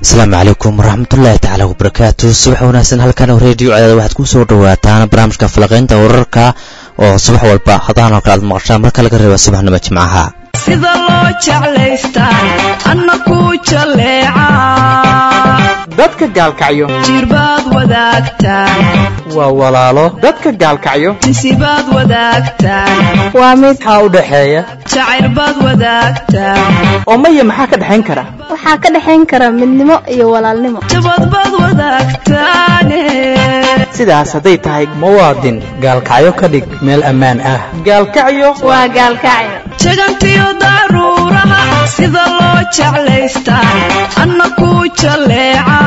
asalaamu calaykum waraxmatullaahi tacaala wabarakaatu subax wanaagsan halkan reediyo cadaada waxaad ku soo dhawaataan barnaamijka falaqaynta wararka oo subax walba hadahan oo kale aad maqashaan marka laga reeba subaxnimo jimcaha sida loo jeclaystaa anna ku jaleeca dadka gaalkacyo jirbaad wadaagtaan waa walaalo dadka gaalkacyo tisibaad wadaagtaan waa mid maxaa u dhaxeeya jacayrbaad wadaagtaan oo maya maxaa ka dhexayn kara waxaa ka dhexayn kara midnimo iyo walaalnimo jabadbaad wadaagtaane sidaas hadday tahay muwaadin gaalkacyo ka dhig meel ammaan ah gaalkacyo waa gaalkacyo jagantiyo daruuraha sida loo jeclaystaa anna ku jaleeca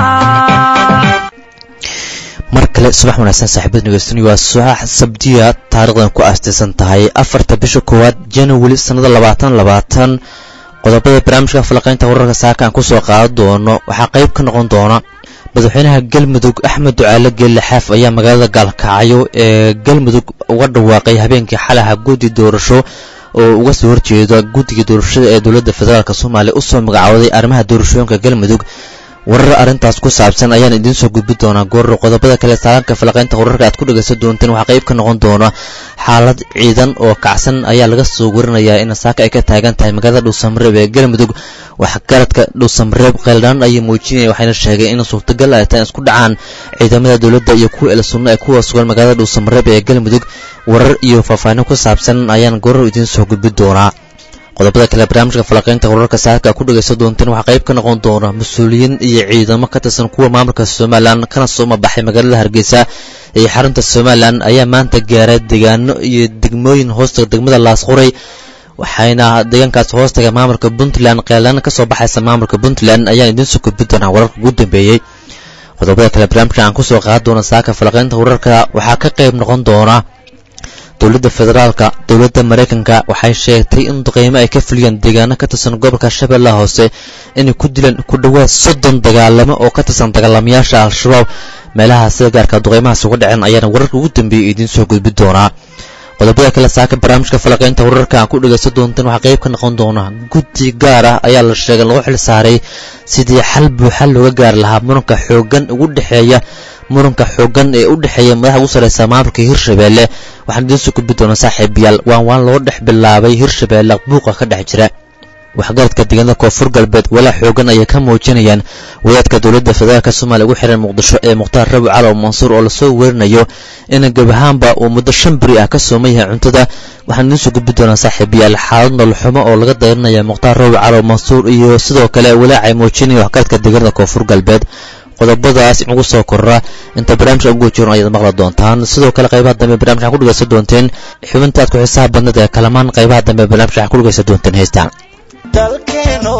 mar kale subax wanaagsan saaxiibada nageystanay waa subax sabdiya taarikhdan ku aastaysan tahay afarta bisha koowaad january sannada labaatan labaatan qodobada barnaamijka falaqaynta wararka saaka aan kusoo qaadan doono waxaa qayb ka noqon doona madaxweynaha galmudug axmed ducaale geelle xaaf ayaa magaalada gaalkacyo ee galmudug uga dhawaaqay habeenkii xalaha guddi doorasho oo uga soo horjeeda guddiga doorashada ee dowladda federaalk soomaaliya usoo magacooday arrimaha doorashooyinka galmudug warar arrintaas ku saabsan ayaan idiin soo gudbi doonaa goorro qodobada kale saalanka falaqaynta wararka aad ku dhegaysan doonteen waxaa qayb ka noqon doona xaalad ciidan oo kacsan ayaa laga soo warinayaa in saaka ay ka taagan tahay magaalada dhuusamareeb ee galmudug waxgaradka dhuusamareeb kheyldhaan ayay muujinaya waxayna sheegeen in suurtagal ay tahay isku dhacaan ciidamada dowladda iyo kuwa el sunno ee kuwa sugan magaalada dhuusamareeb ee galmudug warar iyo faahfaahin ku saabsan ayaan gorar idiin soo gudbi doonaa qodobada kale barnaamijka falaqaynta wararka saaka ku dhegaysan doonteen waxaa qayb ka noqon doona mas-uuliyiin iyo ciidamo ka tirsan kuwa maamulka somalilan kana soo mabaxay magaalada hargeysa iyo xarunta somalilan ayaa maanta gaaray deegaano iyo degmooyin hoostaga degmada laasquray waxayna deegaankaas hoostaga maamulka puntland qeelaan kasoo baxaysa maamulka puntland ayaan idiin soo gudbi doonaa wararka ugu dambeeyey qodobada kale barnaamijka aan kusoo qaadan doona saaka falaqaynta wararka waxaa ka qayb noqon doona dowladda federaalka dowladda maraykanka waxay sheegtay in duqeymo ay ka fuliyeen deegaano ka tirsan gobolka shabeellaha hoose inay ku dileen ku dhowaad soddon dagaalamo oo ka tirsan dagaalamayaasha al-shabaab meelaha sida gaarka duqeymahaas uga dhaceen ayaana wararka ugu dambeeyay idiin soo gudbi doonaa qodobada kale saaka barnaamijka falaqaynta wararka aan ku dhegaysan doonteen waxaa qayb ka noqon doona guddi gaar ah ayaa la sheegay lagu xil saaray sidii xal buuxa looga gaari lahaa muranka xooggan ugu dhexeeya muranka xooggan ee u dhexeeya madaxa ugu sarreysa maamulka hirshabeelle waxaan idiin soo gudbi doonaa saaxiibayaal waan waan loo dhex bilaabay hirshabeelle buuqa ka dhex jira waxgaradka deegaanada koonfur galbeed walaa xoogan ayay ka muujinayaan wadaadka dowladda federaalk soomaaliya ugu xiran muqdisho ee mukhtaar rabi calow mansuur oo lasoo werinayo in gabahaanba uu muddo shan beri ah ka sooman yahay cuntada waxaan idiin soo gudbi doonaa saaxiibayaal xaalad nololxumo oo laga dayranaya mukhtaar rabi calow mansuur iyo sidoo kale walaacay muujinaya waxgaradka deegaanada koonfur galbeed qodobadaas inugu soo korra inta barnaamijka ugu jirno ayaad maqli doontaan sidoo kale qaybaha dambe barnamijka waxaa ku dhegaysan doonteen xubinta aad ku xiisaha badnad ee kalamaan qaybaha dambe barnamijka waxaa ku dhegaysan doonteen heystaan dalkeeno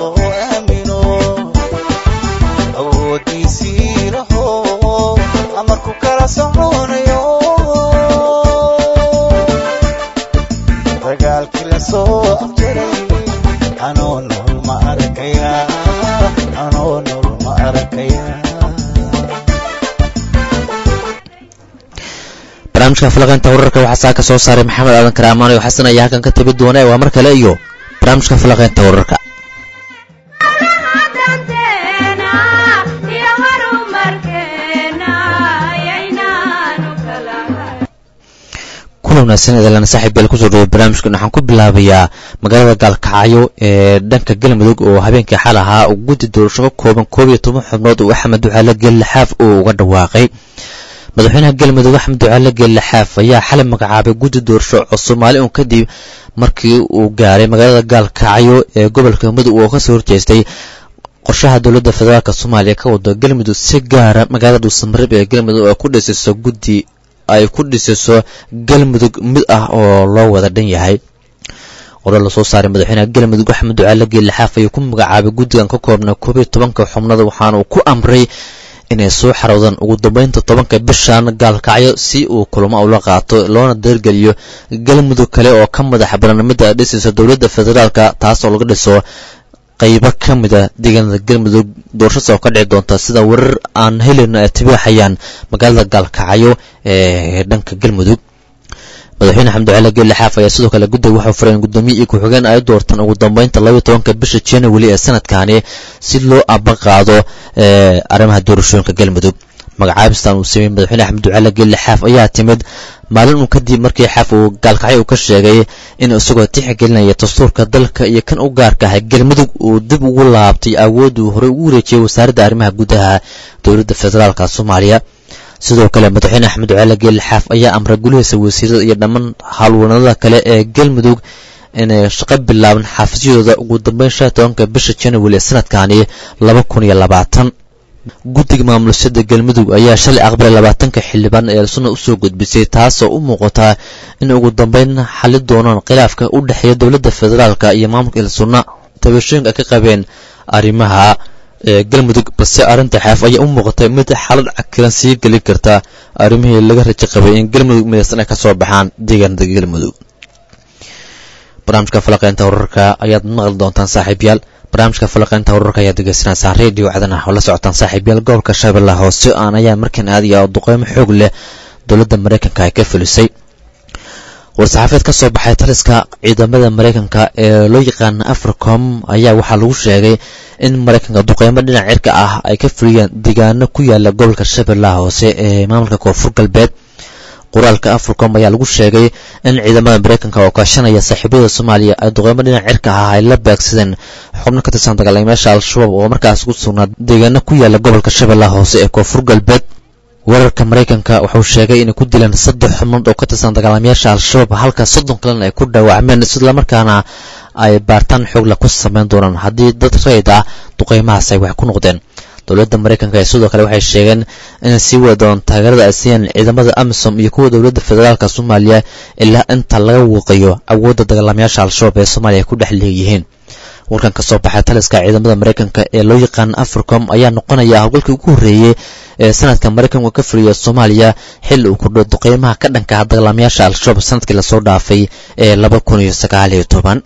aamino awoodiisii laho amarku kala soconayo dagaalkii la soo afjaray anoo nool ma arkaya anoo nool ma arkaya barnaamijka falaqaynta wararka waxaa saa ka soo saaray maxamed aadan karaamaan oo xasan ayaa halkan ka tabi doona waa mar kale iyo barnaamijka falaqaynta wararka kuna wanaagsan eedalan saaxiib yaal kusoo dhaway barnaamijkan waxaan ku bilaabayaa magaalada gaalkacyo ee dhanka galmudug oo habeenkii xal ahaa uu guddi doorasho ka kooban koob iyo toban xubnood uu axmed ducaale geelle xaaf uu uga dhawaaqay madaxweynaha galmudug axmed ducaale geelle xaaf ayaa xalay magacaabay guddi doorasho oo soomaali un kadib markii uu gaaray magaalada gaalkacyo ee gobolka mudug oo kasoo horjeestay qorshaha dowladda federaalk soomaaliya ka wado galmudug si gaara magaalada dhuusamareeb ee galmudug ay ku dhisiso guddi ay ku dhisiso galmudug mid ah oo loo wada dhan yahay qorar lasoo saaray madaxweynaha galmudug axmed ducaale geelle xaaf ayuu ku magacaabay guddigan ka koobna koob iyo tobanka xubnada waxaana uu ku amray inay soo xarowdaan ugu dambeynta tobanka bishan gaalkacyo si uu kulamo ula qaato loona deergeliyo galmudug kale oo ka madaxa barnaamijda dhisaysa dowladda federaalka taas oo laga dhiso qaybo ka mida deegaanada galmudug doorashadaas oo ka dhici doonta sida warar aan helayno ay tibaaxayaan magaalada gaalkacyo ee dhanka galmudug madaxweyne xamdi cali geelle xaaf ayaa sidoo kale guddiga waxau furay in guddoomiye iyo ku-xigeen ay doortaan ugu dambeynta labaiyo tobanka bisha january ee sanadkani si loo abaqaado arrimaha doorashooyinka galmudug magacaabistan uu sameeyey madaxweyne xamdi cali geelle xaaf ayaa timid maalin uun kadib markii xaaf uu gaalkacyo uu ka sheegay in isagoo tixgelinaya dastuurka dalka iyo kan u gaarka ahay galmudug uu dib ugu laabtay awood uu horey ugu wareejiyey wasaaradda arrimaha gudaha dowladda federaalka soomaaliya sidoo kale madaxweyne axmed cali geelle xaaf ayaa amray gulihiisa wasiirada iyo dhammaan howlwanada kale ee galmudug inay shaqo bilaaban xafiisyadooda ugu dambeyn shan tobanka bisha january ee sanadkani laba kun iyo labaatan guddiga maamulisyada galmudug ayaa shalay aqbalay labaatanka xildhibaan ee sunna usoo gudbisay taasoo u muuqataa in ugu dambeyn xali doonaan khilaafka u dhexeeya dowladda federaalka iyo maamulka ilsunna tabashooyinka ay ka qabeen arrimaha galmudug balse arrinta xaaf ayaa u muuqatay mid xaalad cakiran sii gelin karta arrimihii laga rajo qabay in galmudug midaysan ay ka soo baxaan deegaanada galmudug barnaamijka falaqeynta wararka ayaad maqli doontaan saaxiibyaal barnaamijka falaqeynta wararka ayaad degeysanaysaan radio cadana oo la socotaan saaxiibyaal gobolka shabeellaha hoose aan ayaa markan aadiya oo duqeymo xoog leh dowladda maraykanka ay ka fulisay war-saxaafeed ka soo baxay taliska ciidamada maraykanka ee loo yaqaana africom ayaa waxaa lagu sheegay in maraykanka duqeymo dhinac cirka ah ay ka fuliyeen deegaano ku yaala gobolka shabeellaha hoose ee maamulka koonfur galbeed qoraalka africom ayaa lagu sheegay in ciidamada maraykanka oo kaashanaya saaxiibada soomaaliya ay duqeymo dhinac cirka ah ay la beegsadeen xubno ka tirsan dagaalamayaasha al-shabaab oo markaas ku sugnaa deegaano ku yaala gobolka shabeellaha hoose ee koonfur galbeed weerarka maraykanka wuxuu sheegay inay ku dileen saddex xubnood oo ka tirsan dagaalamayaasha al-shabaab halka soddon kalena ay ku dhaawacmeen islamarkaana ay baartaan xoogla ku sameyn doonaan haddii dad rayid ah duqeymahaas ay wax ku noqdeen dowladda maraykanka ee sidoo kale waxay sheegeen inay sii wada doon taageerada ay siiyeen ciidamada amisom iyo kuwa dowladda federaalka soomaaliya ilaa inta laga wuuqiyo awoodda dagaalamayaasha al-shabaab ee soomaaliya ay ku dhex leeyihiin warkan ka soo baxay taliska ciidamada maraykanka ee loo yaqaan africom ayaa noqonaya howlgalkii ugu horreeyey ee sanadka maraykanka ka fuliya soomaaliya xilli uu kordho duqeymaha ka dhanka ah dagaalamayaasha al-shabaab sanadkii lasoo dhaafay ee laba kun iyo sagaal iyo toban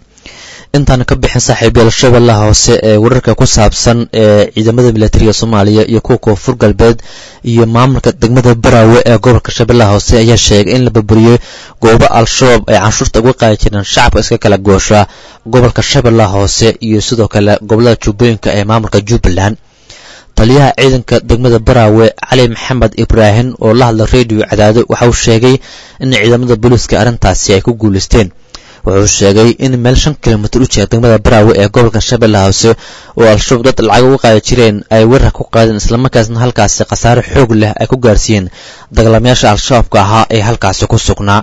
intaana ka bixin saaxiibyaal shabeellaha hoose ee wararka ku saabsan ee ciidamada militariga soomaaliya iyo kuwa koonfur galbeed iyo maamulka degmada baraawe ee gobolka shabeellaha hoose ayaa sheegay in la burburiyey goobo al-shabaab ay canshuurta uga qaadi jireen shacabka iska kala goosha gobolka shabeellaha hoose iyo sidoo kale gobolada jubbooyinka ee maamulka jubbaland taliyaha ciidanka degmada baraawe cali maxamed ibraahim oo la hadla radio cadaado waxa uu sheegay in ciidamada booliiska arrintaasi ay ku guulaysteen wuxuu sheegay in meel shan kilomitir u jira degmada baraawe ee gobolka shabeellaha hoose oo al-shabaab dad lacag uga qaadi jireen ay weerar ku qaadeen islamarkaasna halkaasi khasaare xoog leh ay ku gaarsiiyeen dagaalamayaasha al-shabaabka ahaa ee halkaasi ku sugnaa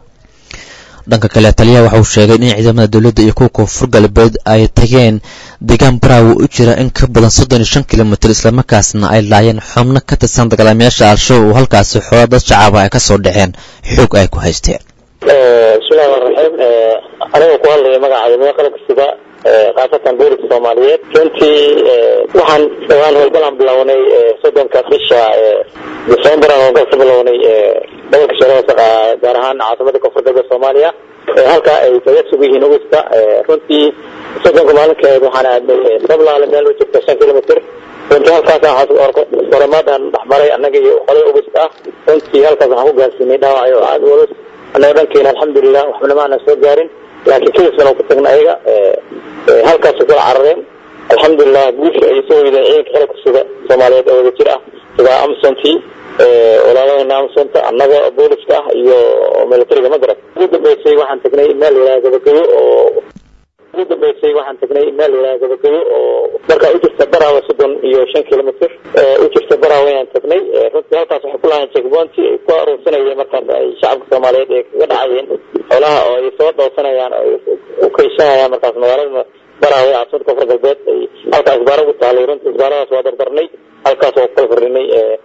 dhanka kale taliyaha waxa uu sheegay in ciidamada dowladda iyo kuwa koonfur galbeed ay tageen deegaan baraawe u jira in ka badan soddon iyo shan kilomitir islamarkaasna ay laayeen xubno ka tirsan dagaalamayaasha al-shabaab oo halkaasi xoola dad shacaba ay ka soo dhaceen xoog ay ku haysteen bismillahi raxmaan raxiim aniga ku hadlaya magaca ciidamada qalabka sida khaasatan booliska soomaaliyeed runtii waxaan dhawaan howlgalaan bilownay soddonka bisha december aan howlgal ka bilownay gobolka shabeelle gaar ahaan caasimada koonfur galbeed soomaaliya halka ay kaga sug yihiin augusta runtii soddonka maalinkeed waxaan aadnay sablaale meel u jirta shan kilomitr runtii halkaas horemaadaan dhexmaray annaga iyo qolada august ah runtii halkaas waxaan ku gaarsiinay dhaawacyo aada culus annaga dhankeena alxamdulilah waxbana ma aanan soo gaarin laakiin kadisna ku tagna ayaga halkaasay kula carareen alxamdulilah guusha ay soo weydeen ciidanka qalabka sida soomaaliyeed oo wada jir ah sida amsonti walaalahena amsonta annaga booliska ah iyo militariga magarad ugu dambeysay waxaan tagnay meel yidhaha gabagayo oo ugu dambeysay waxaan tagnay meel yidhaha gabagayo oo markaa u jirta baraawe soddon iyo shan kilomitr u jirta baraawe ayaan tagnay runtii halkaas waxay ku lahayn checkpointi ay ku aruursanayeen markaas ay shacabka soomaaliyeed ay kaga dhacayeen xoolaha oo ay soo dhowsanayaan oo ay u kaysanayaan markaas magaalada baraawe caasimada koonfur galbeed ay halkaa isbaaro ugu taalay runtii isbaaradaas waa dardarnay halkaas waa kukala fardhinay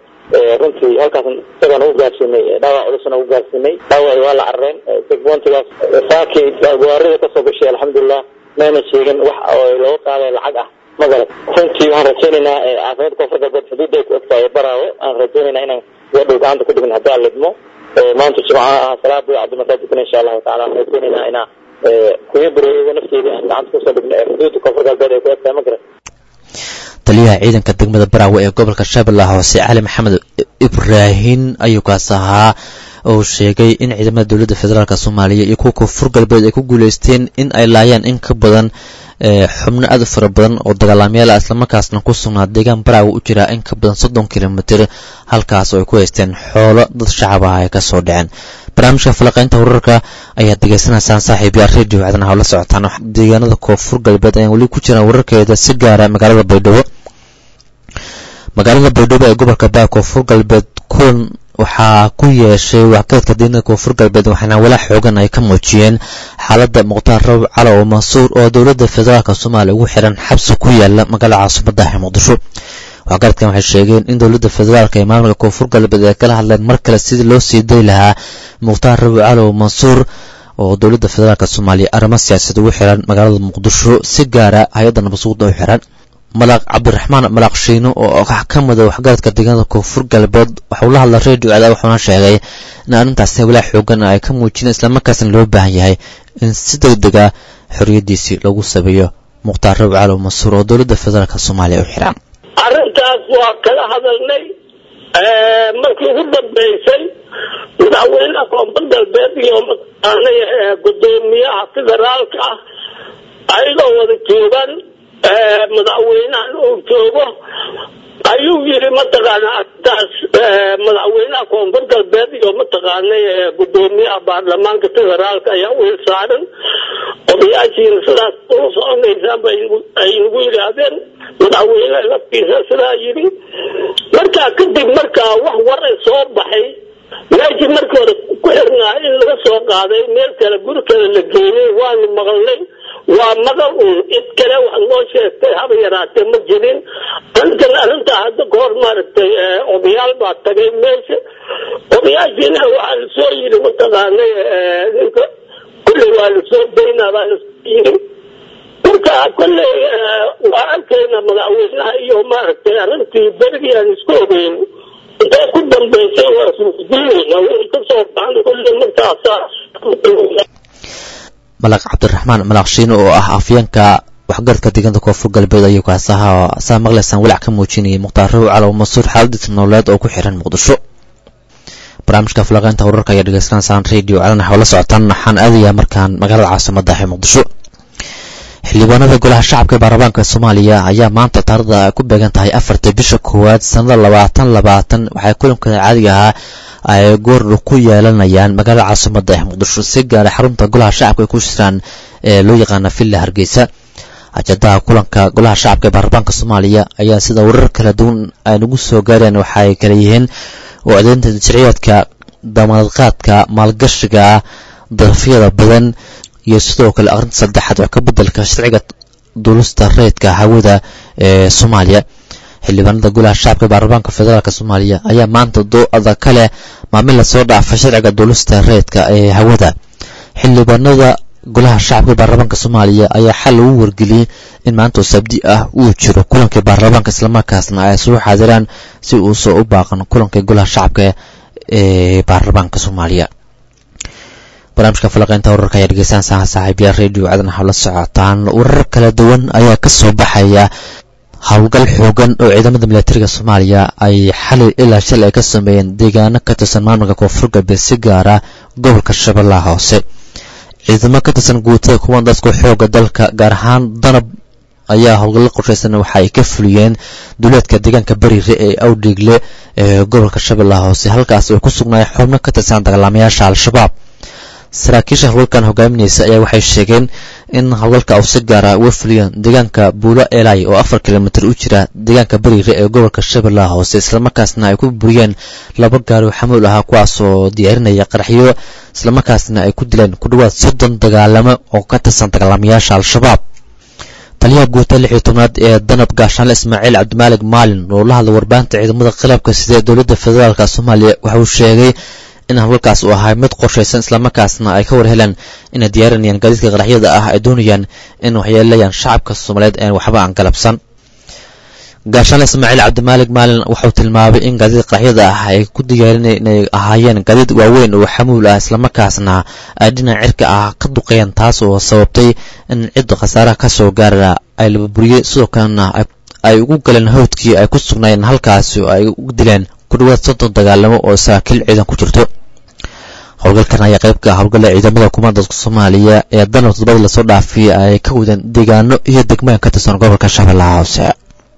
runtii halkaas isagaan ugu gaarsiinay dhaawac culusna ugu gaarsiinay dhaawaci waa la carareen checkpointigaas saakii gawaarida kasoo gashay alxamdulilah maana sheegin wax oo looga qaaday lacag ah magarad runtii waxaan rajaynaynaa caasimada koonfur galbeed xuduudda ay ku egtahay baraawe aan rajaynaynaa inaan wadhow gacanta ku dhigin haddii aan lidmo maanta jimca ah salaada cabdi masaajidkana insha allahu tacala waxaan rajaynaynaa inaa kuya bareeyada nafteeda aan gacanta kusoo dhigno ee xuduudda koonfur galbeed ay ku egtahay magarad taliyaha ciidanka degmada baraawe ee gobolka shabeellaha hoose cali maxamed ibraahin ayuu kaas ahaa oo sheegay in ciidamada dowladda federaalk soomaaliya iyo kuwa koonfur galbeed ay ku guuleysteen in ay laayaan in ka badan xubno aad u fara badan oo dagaalamayaal ah islamarkaasna ku sugnaa deegaan baraaga u jiraa in ka badan soddon kilomitir halkaas oo ay ku haysteen xoolo dad shacab ah ay kasoo dhaceen barnaamijka falaqaynta wararka ayaad degeysanaysaan saaxiib yaal radio caadan hawla socotaan deegaanada koonfur galbeed ayaan weli ku jiraan wararkeeda si gaara magaalada baydhabo magaalada baydhabo ee gobolka baa koonfur galbeed kulan waxaa ku yeeshay waxgaradka deegaanada koonfur galbeed waxaana walaa xoogan ay ka muujiyeen xaaladda mukhtaar raw cali oo mansuur oo dowladda federaalk soomaaliya ugu xiran xabsi ku yaala magaalada caasimadda ee muqdisho waxgaradkan waxay sheegeen in dowladda federaalk ee maamulka koonfur galbeed ay kala hadleen mar kale sidii loo sii day lahaa mukhtaar raw cali oo mansuur oo dowladda federaalk soomaaliya arrimo siyaasad ugu xiran magaalada muqdisho si gaara hay-adda nabadsuguda u xiran malaq cabdiraxmaan malaq shiino oo ka mida waxgaradka deegaanada koonfur galbeed waxauu la hadla radio cadaab wuxuuna sheegay in arrintaasi walaa xoogan ay ka muujiyeen islamarkaasna loo baahan yahay in si deg dega xorriyaddiisii lagu sabeeyo mukhtaar raw cali mansuur oo dowladda federaalk soomaaliya u xiran arrintaas waa kala hadalnay markii ugu dambaysay madaxweynaha koonfur galbeed iyo mataqaanay gudoomiyaha federaalka ah ayagoo wada joogaan madaxweynahan uu joogo ayuu yiri mataqaana arrintaas madaxweynaha koonfur galbeed iyo mataqaanay gudoomiyaha baarlamaanka federaalka ayaa u hilsaaran odayaashiina sidaas u soconaysaan ay nagu yidhaahdeen madaxweyne laftiisa sidaa yidhi markaa kadib markaa wax waray soo baxay meeshii markii hore ku xirnaa in laga soo qaaday meel kale guri kale la geeyey waanu maqalnay waa maqal uun cid kale wax noo sheegtay haba yaraatee ma jirin arrintan arrintaa hadda kahor maaragtay odayaal baa tagay meesha odayaashiina waxaa lasoo yidhi mataqaanay ninka kulley waa lasoo daynaa baa lasoo yidhi marka kolley waa arkayna madaxweynaha iyo maaragtay arrintii berigii aan isku ogeyn intay ku dambaysay waa isweydiinayna wixii kasoo baxan kolley markaasa malaq cabdiraxmaan malaq shiino oo ah afyeenka waxgaradka deegaanada koonfur galbeed ayuu kaas ahaa saa maqlaysaan walac ka muujinayay mukhtaar raw calow mansuur xaaladiisa nololeed oo ku xiran muqdisho barnaamijka falaqeynta wararka ayaa dhegeysanaysaan radio calan waxaa la socotaan waxaan aadayaa markaan magaalada caasimada ee muqdisho xildhibaanada golaha shacabka ee baarlamaanka soomaaliya ayaa maanta taarikhda ay ku beegan tahay afarta bisha koowaad sanada labaatan labaatan waxay kulankooda caadiga ahaa ay goordha ku yeelanayaan magaalada caasimada ee muqdisho si gaara xarunta golaha shacabka ay ku jiraan ee loo yaqaana villa hargeysa ajadaha kulanka golaha shacabka ee baarlamaanka soomaaliya ayaa sida warar kala duwan ay nagu soo gaareen waxaay kala yihiin oo adeynta sharciyaadka damaadqaadka maalgashiga darafyada badan iyo sidoo kale akhrinta saddexaad wax ka bedelka sharciga duulista reedka hawada ee soomaaliya xildhibaanada golaha shacabka baarlamaanka federaalk soomaaliya ayaa maanta doo-ada kale maamil lasoo dhaafay sharciga duulista reedka ee hawada xildhibaanada golaha shacabka baarlamaanka soomaaliya ayaa xal lagu wargeliyey in maanta oo sabdi ah uu jiro kulankii baarlamaanka islamarkaasna ay soo xaadiraan si uusoo u baaqan kulankii golaha shacabka ee baarlamaanka soomaaliya barnaamijka falaqeynta wararka ayaa dhegeystaan saha saaxiibyaal radio cadan waxaa la socotaan warar kala duwan ayaa ka soo baxaya howlgal xoogan oo ciidamada milatariga soomaaliya ay xalay ilaa shal ay ka sameeyeen deegaano ka tirsan maamulka koonfur galbeed si gaara gobolka shabeellaha hoose ciidamo ka tirsan guutada kuwan dadka xooga dalka gaar ahaan danab ayaa howlgallo qorshaysan waxa ay ka fuliyeen duleedka deegaanka bariire ee awdhiigle ee gobolka shabeellaha hoose halkaas oo ku sugnaaya xubno ka tirsan dagaalamayaasha al-shabaab saraakiisha howlgalkan hogaaminaysa ayaa waxay sheegeen in howlgalka uu si gaara uga fuliyeen deegaanka buulo elai oo afar kilomitir u jira deegaanka bariire ee gobolka shabeellaha hoose islamarkaasna ay ku buriyeen laba gaari oo xamuul ahaa kuwaas oo diyaarinaya qaraxyo islamarkaasna ay ku dileen ku dhawaad soddon dagaalamo oo ka tirsan dagaalamayaasha al-shabaab taliyaha guuta lix iyo tobnaad ee danab gaashaanle ismaaciil cabdimaalig maalin oo la hadla warbaahinta ciidamada khilaafka sida ee dowladda federaalk soomaaliya waxa uu sheegay in howlgalkaas uu ahay mid qorshaysan islamarkaasna ay ka war heleen inay diyaarinayaan gaadiidka qaraxyada ah ay doonayaan in waxyeelayaan shacabka soomaaliyeed een waxba aan galabsan gaashaanle ismaaciil cabdimaalig maalin wuxuu tilmaamay in gaadiidka qaraxyada ah ay ku diyaarinay inay ahaayeen gaadiid waaweyn oo xamuul ah islamarkaasna ay dhinac cirka ah ka duqeeyeen taas oo sababtay in cidda khasaaraha ka soo gaara ay lababuriyey sidoo kalena ay ugu galeen hawdkii ay ku sugnaayeen halkaasi oo ay u dileen ku dhawaad soddon dagaalamo oo saraakiil ciidan ku jirto howlgalkan ayaa qayb ka ah howlgalla ciidamada kumaandaska soomaaliya ee danab todobadii lasoo dhaafiyay ay ka wadeen deegaano iyo degmooyin ka tirsan gobolka shabeellaha hoose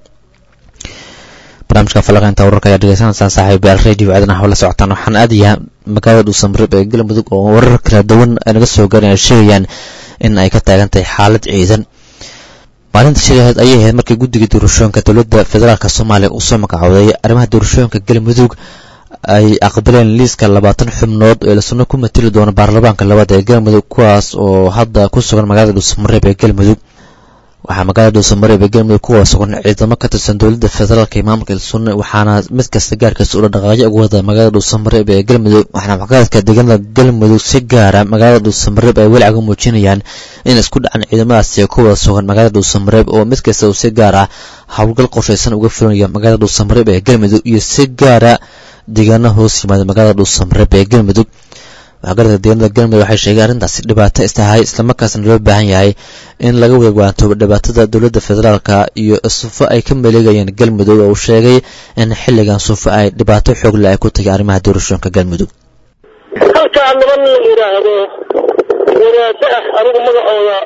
barnaamijka falaqeynta wararka ayaa dhegeysanaysaan saaxiibayaal radio aadan ah oo la socotaan waxaan aadayaa magaalada dhuusamreeb ee galmudug oo warar kala duwan ay naga soo gaareen ay sheegayaan in ay ka taagan tahay xaalad ciidan maalinta shalaheed ayay ahayd markii guddiga doorashooyinka dowladda federaalk soomaaliya uu soo magacooday arrimaha doorashooyinka galmudug ay aqbaleen liiska labaatan xubnood ee lasuna ku matili doono baarlamaanka labaad ee galmudug kuwaas oo hadda ku sugan magaalada dhuusamareeb ee galmudug waxaa magaalada dhuusamareeb ee galmudug kuwa sugan ciidamo ka tirsan dowladda federaalk iyo maamulka ilsunne waxaana mid kasta gaarkiisa ula dhaqaaqyo ugu wada magaalada dhuusamareeb ee galmudug waxaana waxgaradka deegaanada galmudug si gaara magaalada dhuusamareeb ay weli caga muujinayaan in isku dhacan ciidamadaasi ku wada sugan magaalada dhuusamareeb oo mid kasta uu si gaar ah howlgal qorshaysan uga fulinaya magaalada dhuusamareeb ee galmudug iyo si gaara deegaano hoos yimaada magaalada dhuusamareeb ee galmudug waxgaradka deegaanada galmudug waxay sheegeen arrintaasi dhibaato istahay islamarkaasna loo baahan yahay in laga wadawaantoobo dhibaatada dowladda federaalka iyo sufo ay ka maleegayeen galmudug oo uu sheegay in xilligan sufo ay dhibaato xoogle ay ku tahay arrimaha doorashooyinka galmudug halkaa niman la yidhaahdo wadaado ah anigu magacooda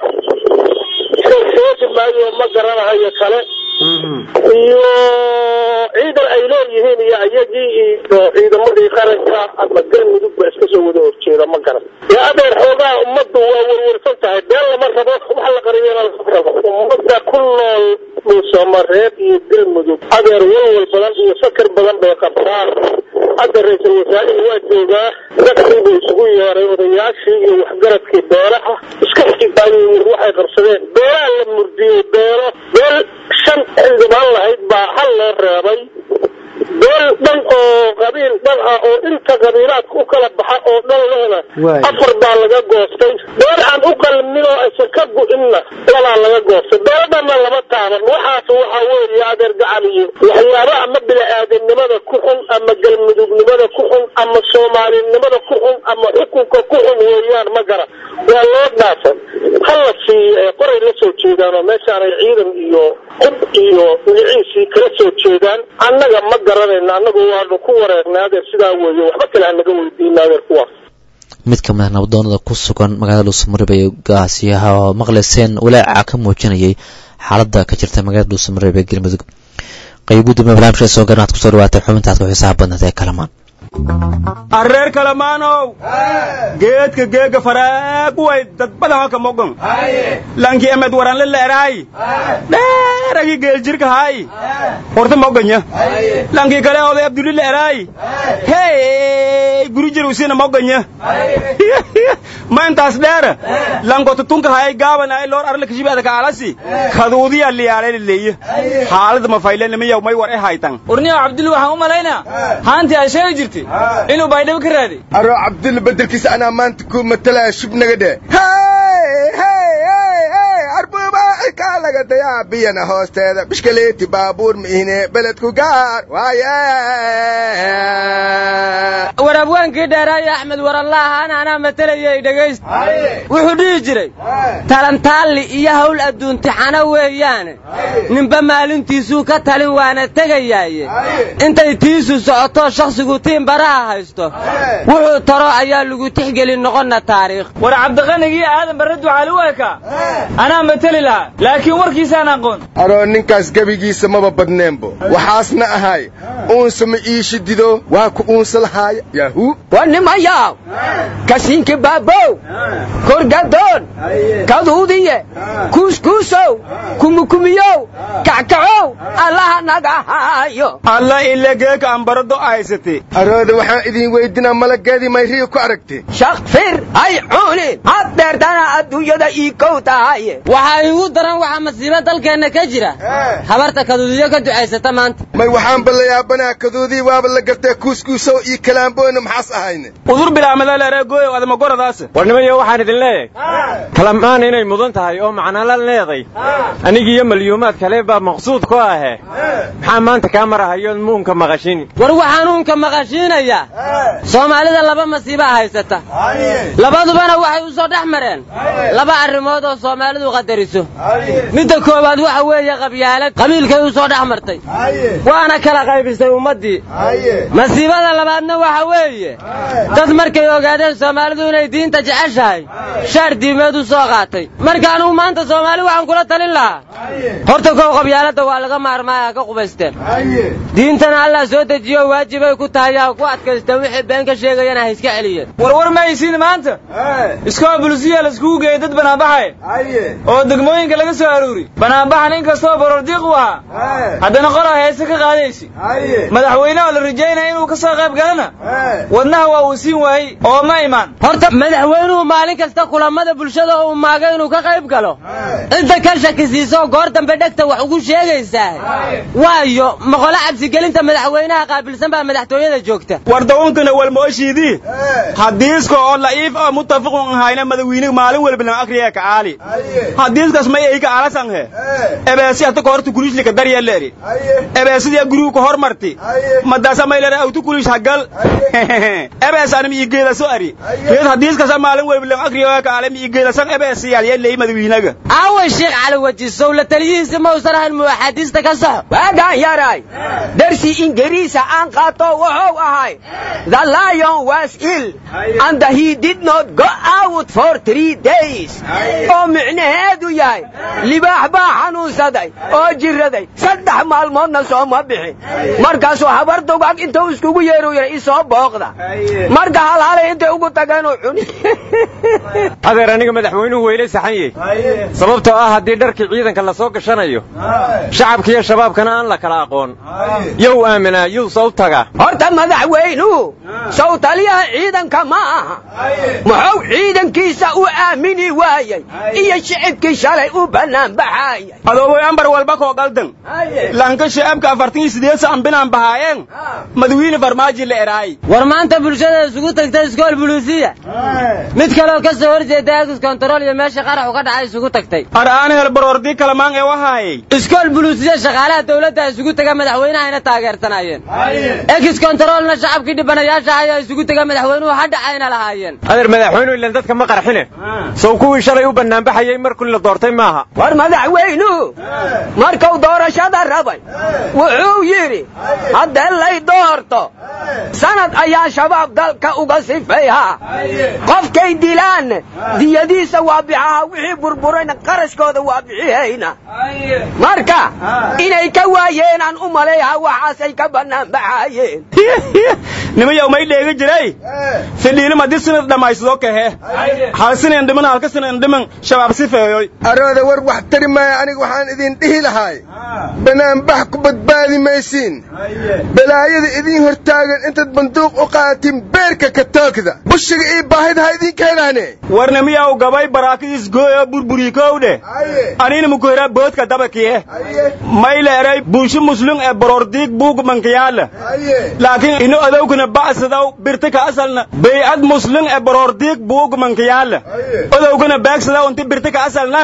sheegi maayo ma garanahayo kale iyo ciidan ay leeyihiin iyo ayagii iyo ciidamadii qaranka ama galmudug ba iska soo wada horjeeda ma garan ee adeer xoogaa ummaddu waa werwersan tahay been lama rabo wax la qariyana lama rabo ummadda ku nool dhuusamareeb iyo galmudug adeer walwal badan iyo fakar badan bay qabtaan hadda ra-iisul wasaarihii waa joogaa dadkii buu isugu yeeray odayaashii iyo waxgaradkii beelaha iska xigaayo waxay qabsadeen beelaha la murdiyey beelo beel shan xildhibaan lahayd baa hal loo reebay beel dhan oo qabiil dhan ah oo inta qabiilaadka u kala baxa oo dhan lehna afar baa laga goostay beel aan u qalmin oo aysan ka go-inna labaa laga goostay beelo dhanna lama taaban waxaas waxa weeye adeer gacal iyo waxyaaba ama bini-aadamnimada ku xun ama galmudugnimada ku xun ama soomaalinimada ku xun ama xukunka ku xun weeyaan ma gara waa loo dhaafan hala siiyo qoray la soo jeedaan oo meeshaanay ciidan iyo hub iyo magaciisii kala soo jeedaan annaga ma garanayna annagu waanu ku wareegnay adeer sidaa weeye waxba kale hanaga weydiina adeer kuwaas mid ka mid ah nabadoonada ku sugan magaalada dhuusamareeb ee gaasiyaha oo maqlayseen walaaca ka muujinayay xaaladda ka jirta magaalada dhuusamareeb ee galmudug qaybu dambe barnaamijka soo garan waxaad kusoo dhawaatay xubintaad ku xiisaha badnaed ee kalamaan arreer kalamaanow geedka geega faraag way dadbada hoka mogon lanki emed waranle leeraay dheeragi geeljirka hay horta moganya lanki kale oday abduli leeraay hey gurujir usina moganya ma intaas dheera lankota tunka hay gaaban ay loor arle kashibaada kaalasi kaduudiya liyaale leeye xaalada ma faylena miyaw may war e haytan urniyo cabdulli waxaan u malaynaa haantii ay sheegi jirtay inuu baydhabo ka raaday aroo cabdulla beddelkiisa anaa maanta ku matalaya shub naga dheh arbuubaaci kaa laga dayaa biyana hoosteeda bishkaleeti baabuur miihne beledku gaar waaye warabwaankii dheeraayo axmed warallaahaan anaa matalayay dhegayst wuxuu dhihi jiray talantaalli iyo hawl adduuntixano weeyaane ninba maalintiisuu ka talin waana tegayaaye intay tiisu socotoo shakhsigu tiin baraha haysto wuxuu taro ayaa lagu tixgelin noqonna taariikh war cabdiqanigii aadan barre ducaali u ekaa anaa mateli lahaa laakiin warkiisaan aqoon aroo ninkaas gebigiisa maba badneenbo waxaasna ahay uunsama iishi dido waa ku uunsa lahaaya yahu war nimayaw kasinki baabow korgadoon kaduudiye kuuskuusow kumukumiyow kackacow allaha naga haayo alla ilegeeka ambarado ahaysate arooda waxaan idin weydinaa malageedii mayriya ku aragtay shakfir hay cuunin had dheertana adduunyada ii kow tahaye waxaa iigu daran waxaa masiibo dalkeenna ka jira habarta kaduudiyo ka ducaysata maanta may waxaan ballayaabanaha kaduudii waaba la gartee kuuskuusow iyo kalaamboona maxaas ahayne udur bilaamadaaleereegooyow adamagoradaas warnimayo waxaan idin leeyahay kalamaan inay mudan tahay oo macnala leeday anigiiyo malyuumaad kale baa maqsuud ku ahe maxaa maanta kaa marahayoon muunka maqashin war waxaan uunka maqashiinayaa soomaalida laba masiiba haysata labadubana waxay u soo dhex mareen laba arrimood oo soomaalidu qadariso mid midda koowaad waxa weeye qabyaalad qabiilkay u soo dhex martay waana kala qaybisay ummaddii masiibada labaadna waxa weeye dad markay ogaadeen soomaalidu inay diinta jeceshahay shaar diimeed u soo qaatay marka anugu maanta soomaali waxaan kula talin lahaa horta kow qabyaaladda waa laga maarmaaya ka qubaysteen diintana allah soo dejiyo waajibay ku tahay yaa ku adkaysteen wixii been ka sheegayana ha iska celiyeen warwar ma haysiin maanta iskoo bulisiya laiskugu geeyey dad banaanbaxay oo degmooyinka laga soo aruuri banaanbaxan in kastoo borordiiq u ahaa haddana qola heese ka qaadaysi madaxweyneha la rajaynaya inuu ka soo qayb galana wadnaha waa uu siin waayey oo ma imaan horta madaxweynuhu maalin kasta kulamada bulshada uu maaga inuu ka qayb galo cidda ka shakisiiso goor dambe dhegta wax ugu sheegaysaa waayo maqolo cabsigelinta madaxweynaha qaabilsan baa madaxtooyada joogta war dawunkana walmooshiidii hadiiska oo la'iif oo muttafiqun ahayna madawiiniga maalin walba lan akriya ka aali hadiiskaas may ay ka aalasanhe ebeesi hata kohorta kulishli ka daryeeleeri ebeesidia gurigu ka hormarti madaasa maylera awtu kulish hagal ebees anam ii geedaso ari geed hadiiskasa maalin walba lan akriya ka aalami ii geedasan ebeesiyaal yeley madawiinaga aawa sheekh cali wajisow la taliyihiisa ma usan ahayn muwaxadiista ka soxo waagaan yaray darsi ingiriisa aan qaato wuxuu ahay the lion was ill and he did not go out for three days oo micnaheedu yahay libaax baa xanuunsaday oo jiraday saddex maalmoodna sooma bixin markaasuu habar dugag intuu iskugu yeeru yidhi isoo booqda marka halhalay intay ugu tageenuu cuni adeer aniga madaxweynuhu weyla saxan yahy sababtoo ah haddii dharkii ciidanka la soo gashanayo shacabka iyo shabaabkana aan la kala aqoon yow aaminaa yuu sow taga horta madaxweynuhu sow taliyaha ciidanka ma aha muxuu ciidankiisa u aamini waayey iyo shicibkii shalay u bannaan baxaayay adooboy ambar walba koo galdan lanka shacabka afartan iyo sideed saan binaan bahaayeen madawiine farmaaji la eraay war maanta bulshada isugu tagtay iskool buluusiya mid kaleoo ka soo horjeeda agis kontarool iyo meesha qaraxu ka dhacay isugu tagtay ar'aan hel baroordii kalamaan ee wahaayey iskool buluusiya shaqaalaha dawladda isugu tega madaxweynahayna taageersanaayeen egis kontaroolna shacabkii dhibanayaasha ayaa isugu tega madaxweynuhu ha dhacayna lahaayeen adeer madaxweynuhu ilan dadka ma qarxine sow kuwii shalay u bannaanbaxayey markii la doortay maaha war madaxweynuhu markuu doorashada rabay wuxuu yidhi haddee lay doorto sanad ayaa shabaab dalka uga sifayhaa qofkay dilaan diyadiisa waa bixihaa wixii burburayna qarashkooda waa bixihayna marka inay ka waayeenaan u malayha waxaasay ka bannaan baxaayeen nimayow may dheegi jiray fidhiilim haddii sinad dhammaysado kahe hal sinan dhiman halka sinan dhiman shabaab sifeeyoy arooda war wax tari maaya aniga waxaan idin dhihi lahaay banaanbax ku badbaadi maysiin balaayada idiin hortaagan intaad banduuq u qaadatiin beerka ka toogda bushiga ii baahida ha idin keenaane warna miyaw gabay baraakidiis gooyo burburikowdhe anina mukuhera boodka dabakiye mayla eray bulsho muslum ee borordiig buug mankiyaala laakiin ino odowkana ba'sadaw birta ka asalna bay'ad muslum ee borordiig buug mankiyaala odowkana baagsadaw inti birta ka asalnan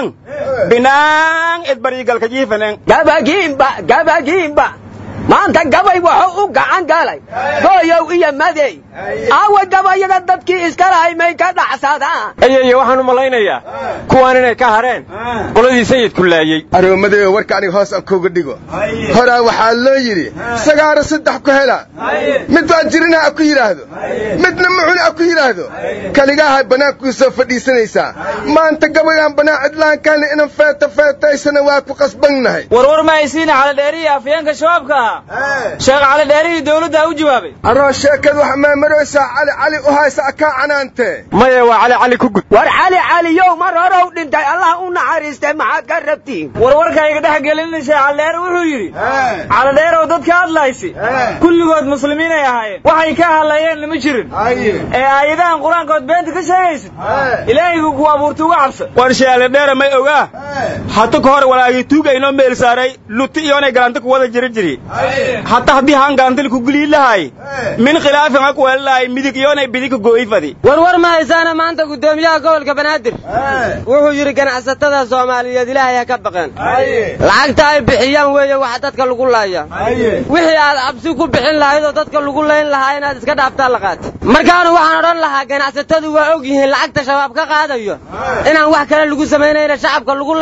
binaan edbariigalka jiifanen gabagiimba gabagiimba maanta gabay wuxuu u gacan galay gooyow iyo madey aawa gabayada dadkii iska lahay may ka dhacsadaan ayeye waxaan u malaynayaa kuwaan inay ka hadheen qoladii sayidku laayey aroomadeyo warka aniga hoos aan kuuga dhigo horaa waxaa loo yidhi sagaaro saddex ku hela mid waa jirina a ku yidhaahdo midna mucuni a ku yidhaahdo kaligaaha bannaankuu soo fadhiisanaysaa maanta gabaygaan bannaan cidlaankaana inan feeta feetaysana waa ku qasbannahay warwar ma haysiina caladheerihi afyeenka shabaabka ahaa sheekh caladheerihii dawladda u jawaabay aroo sheekadu wax maamaraysaa cali cali u haysa akaa canaantee maya waa cali cali ku gud war cali caliyow mar horow dhintay allah u naxariistay maxaad ka rabtiin warwarka iga dhex gelinin sheekh caladheere wuxuu yidhi caladheerow dadka hadlaysi kulligood muslimiinay ahaayeen waxay ka hadlayeen lama jirin ee aayadahan qur-aankood beenta ka sheegaysid ilaahaygu ku abuurta uga cabsa war sheekhaladheere may ogaa hata ka hor walaagii tuuga inoo meel saaray luti iyoonay galanta ku wada jiri jiri hata haddii haan galantil ku gulii lahay min khilaafin ha ku weelalahay midig iyoonay bidig go'ifadi warwar ma haysaana maanta guddoomiyaha gobolka banaadir wuxuu yidhi ganacsatada soomaaliyeed ilaahay ha ka baqeen lacagta ay bixiyaan weeye waxa dadka lagu laaya wixii aad cabsi ku bixin lahayd oo dadka lagu layn lahaa inaad iska dhaaftaa la qaata markaanu waxaan odhan lahaa ganacsatadu waa og yihiin lacagta shabaab ka qaadayo inaan wax kale lagu samaynayna shacabka lagu layn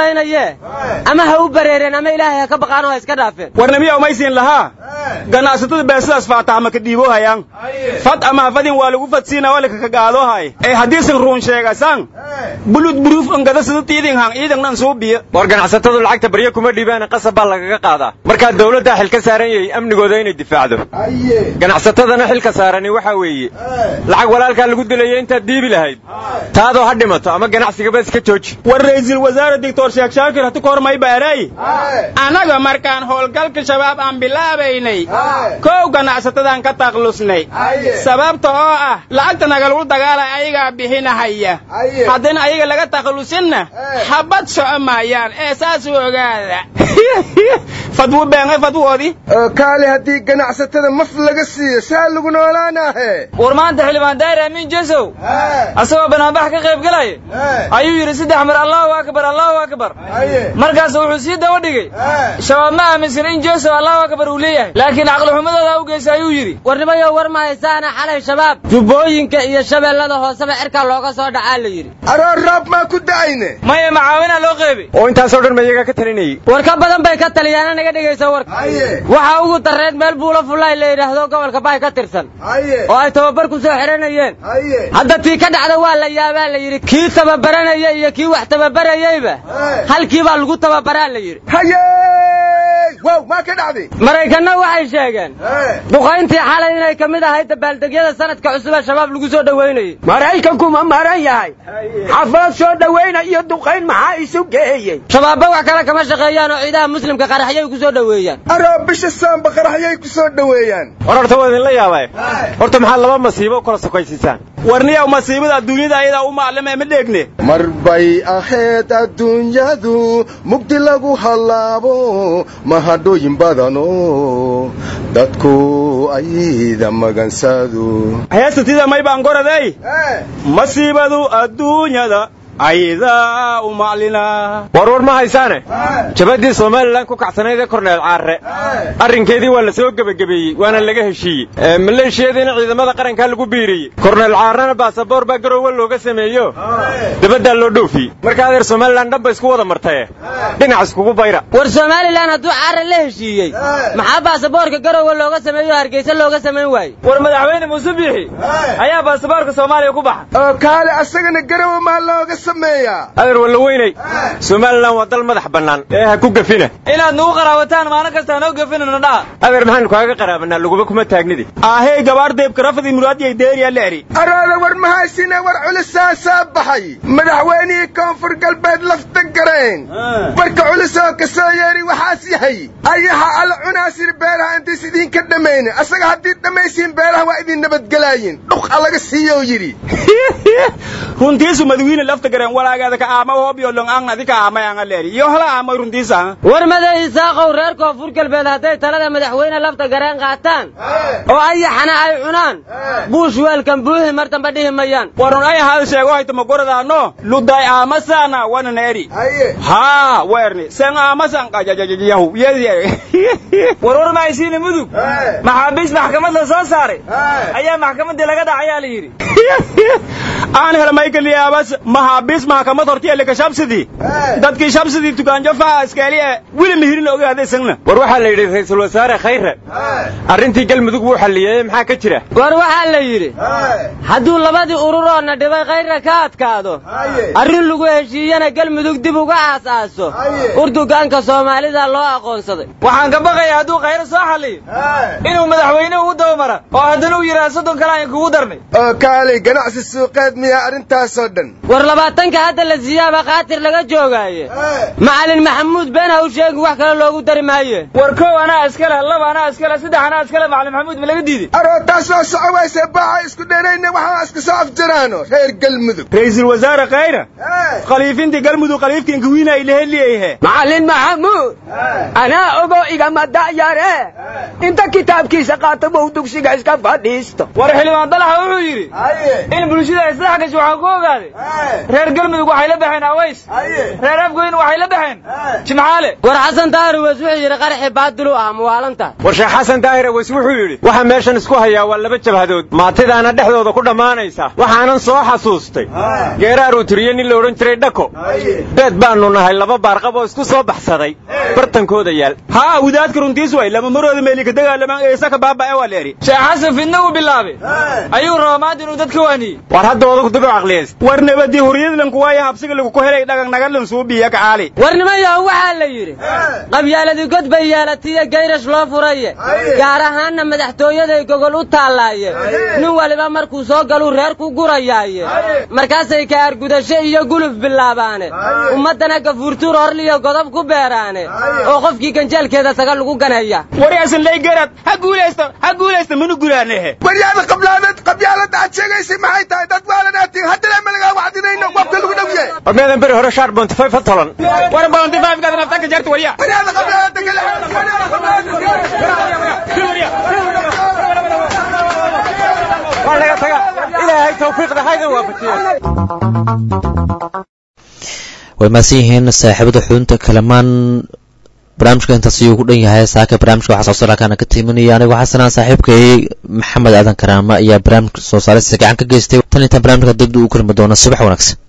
laynayee ama ha u bareereen ama ilaahay ha ka baqaan oo ha iska dhaafeen warnamiya umaysiin lahaa ganacsatada beesidaas faataama ka dhiiboohayaan fad ama hafadin waa lagu fadsiina waa lakaka gaadoohay ee haddiisan ruun sheegasan bulud buruuf angada sida tiidin hang iidannan suu biyo war ganacsatadu lacagta baryo kuma dhiibaana qasab baa lagaga qaadaa markaa dawladdaa xil ka saaran yahay amnigooda inay difaacdo ganacsatadana xilka saarani waxaa weeye lacag walaalkaa lagu dilaya intaad dhiibi lahayd taadoo ha dhimato ama ganacsigaba iska jooji war ra'iisul wasaare doctor sheekh shaakir hati ka hor may baaray annaga markaan howlgalka shabaab aan bilaabaynay kow ganacsatadaan ka taklusnay sababta oo ah lacagta nagalgu dagaalay ayagaa bixinahaya haddana ayaga laga taklusinna habad soco maayaan ee saas u ogaada fadwu beengay fadwoodii kaali haddii ganacsatada maf laga siiyo saa lagu noolaanaahe war maanta xildhibaan daahir amiin jesow asagoo banaanbax ka qayb galaya ayuu yidhi saddex mar allahu akbar allahu akbar markaas wuxuu sii daba dhigay shabaab ma aaminsan in jesow allahu akbar uu leeyahay laakiin caqlixumadooda u geysa ayuu yidhi warnimayo war ma haysaana xalay shabaab jubbooyinka iyo shabeellada hooseba cirkaa looga soo dhacaa la yidhi aroor roob maa ku da'ayne maya macaawinaa loo qeybay oo intaasoo dhan ma iyagaa ka talinayay war ka badan bay ka taliyaana naga dhegaysa warka waxaa ugu darreed meel buula fullaay la yidhaahdo gobolka baay ka tirsan oo ay tababar ku soo xihanayeen hadda tii ka dhacda waa la yaabaa la yidhi kii tababaranaya iyo kii wax tababarayeyba halkii baa lagu tababaraa la yidhi wow maa ka dhacday maraykanna waxay sheegeen duqayntii xalay inay ka mid ahayd dabaaldegyada sanadka cusub ee shabaab lagu soo dhowaynayey maraykanku ma maran yahay xaflad soo dhowayna iyo duqayn maxaa isu geeyey shabaabba wax kale kama shaqeeyaan oo ciidaha muslimka qaraxyay ku soo dhoweeyaan aroo bisha saamba qaraxyay ku soo dhoweeyaan war horta waa idinla yaabay horta maxaa laba masiibo u kala sokaysiisaan warniyaw masiibada adduunyada ayadaa u maclame ma dheegne mar bay ahayd adduunyadu mugdi lagu hallaabo mahadhooyin badano dadku ayda magansado heesatida may baan goraday masiibadu adduunyada aydaa u maclina war war ma haysaane jabaddii somalilan ku kacsanayd ee korneel caarre arrinkeedii waa la soo gebagabeeyey waana laga heshiiyey maleeshiyadiina ciidamada qarankaa lagu biiriyey korneel caarrena baasaboor baa garoowe looga sameeyo dabaddaa loo dhoofiyey marka adeer somalilan dhanba isku wada martaye dhinac iskugu bayra war somalilan hadduu caarre la heshiiyey maxaa baasaboorka garoowe looga sameeyo hargeysa looga samayn waaye war madaxweyne muuse biixi ayaa baasaboorka soomaaliya ku baxa oo kaale asagana garowe maa looga adeer walla weynay somalilan waa dal madax bannaan ee ha ku gafina inaad nagu qaraabataan maalin kasta hanoo gafinana dhaha adeer maxaanu kaaga qaraabanaa laguba kuma taagnidi ahey gabaar deebkarafadii muraadiyay deeriya leeri arooda war mahaysina war culisaasaa baxay madaxweynihii koonfur galbeed lafta garayn warka culisoo ka soo yeeri waxaas yahay ayaha alla cunaasir beeraha intays idinka dhammaynin asaga haddii dhammaysiin beeraha waa idin nabadgelaayin dhuqa laga siiyo yidhi runtiisu madawiine lafta gareen walaagaada ka aama hoobiyo long ang adi ka aamay anga leeri iyo hala aamay runtiisa war maday isaaqow reer koonfur galbeed hadday talada madaxweyne lafta gareen qaataan oo ayaxana ay cunaan buush weelkan buuhi mar damba dhihi mayaan warun ay hal sheego hayto magoradaano luday aamasana wana neeri haa weerni sen aamasan qajajajajahu war war mahaysiina mudug maxaabiis maxkamad la soo saaray ayaa maxkamaddii laga dhacayaa la yidhi aan hel maykaliyaabas maxaabiis maxkamad hortiyalika shabsidii dadkii shabsidii tukaanjo faa iskaaliya wili mihirin ogaada isagna war waxaa la yidhi ra'iisul wasaare khayre arrintii galmudug wuu xalliyey maxaa ka jira war waxaa la yidhi hadduu labadii ururoonna dhibay khayra ka adkaado arrin lagu heshiiyana galmudug dib uga aas-aaso urdugaanka soomaalida loo aqoonsaday waxaan ka baqayaa hadduu khayre soo xalliyo inuu madaxweynuhu u dabamara oo haddana uu yidhaha soddon kale aan kugu darnay oo kaalay ganacsi suuqeed miyaa arrintaasoo dhan war labaatanka hadda la siiyaaba khaatir laga joogaaye macalin maxamuud been ha u sheegin wax kale loogu dari maaye war kow anaa iskale laba anaa iskale saddex anaa iskale macalin maxamuud ma laga diiday aroo taas waa soco wayse baaxa isku dheerayna waxaa iska soo afjaraano reer galmudug ra'iisul wasaare khayra khaliifintii galmudug khaliifkiinka wiina ay laheliyahe macalin maxamuud anaa ogo igama da'yare inta kitaabkiisa qaata bou dugsiga iska fadhiisto war xildhibaan dalaxa wuxuu yidhi in bulshada dhex gasho waxaan ku ogaaday reer galmudug waxay la baxeen aways reer afgoyn waxay la baxeen jimcaale war xasan daahir weys wuxuu yidhi qaraxi baadil u ah muwaalanta war sheekh xasan daahir aweys wuxuu yidhi waxa meeshan isku hayaa waa laba jabhadood maatidaana dhexdooda ku dhammaanaysa waxaanan soo xasuustay geeraar uu tiriye nin la odhan jiray dhako beed baannu nahay laba baarqab oo isku soo baxsaday bartankooda yaal haa wadaadka runtiis way lama marooda meelika dagaalamaan eesaka baaba'e waa leeri sheekh xasan fidna uu bilaabay ayuu rabaa maanta inuu dadka waaniyey war hadda odagu dib u caqliyayst war nabadii huriyadlanku waayo habsiga lagu ku helay dhagan nagadlan suubiya kacaali war nimayahu waxaa la yidhi qabyaaladii god bay yeelatiyo gayrash loo furaye gaar ahaanna madaxtooyaday gogol u taallaaye nin waliba markuu soo galuu reer ku gurayaaye markaasay kaargudasho iyo guluf bilaabaane ummaddana gafuurtuur horliyo godob ku beeraane oo qofkii ganjeelkeeda saga lagu ganaya wari asan lay garad ha guulaysto ha guulaysto minu gulaanehe waryaada qablaadeed qabyaalada aad sheegaysay maxay tahay dad waalanaatiin haddana ma lagaa wacdinayno wabka lagu dhow yahay war meedan beri hore shaar bontifay fa tolan war bontifayfkaad nafta ka jarta warya waryaada qablaalada kale waryaada waa laga taga ilaahay tawfiiqda haydan waafajiyo way mahadsan yihiin saaxiibada xudunta kalamaan barnaamijka intaas ayuu ku dhan yahay saaka barnaamijka waxaa soo saarakaana ka tiiminaya anigoo xasanaan saaxiibkay maxamed aadan karaama ayaa barnaamijka soo saarista gacan ka geystay tan intaan barnaamijka dibda u kulmi doona subax wanaagsan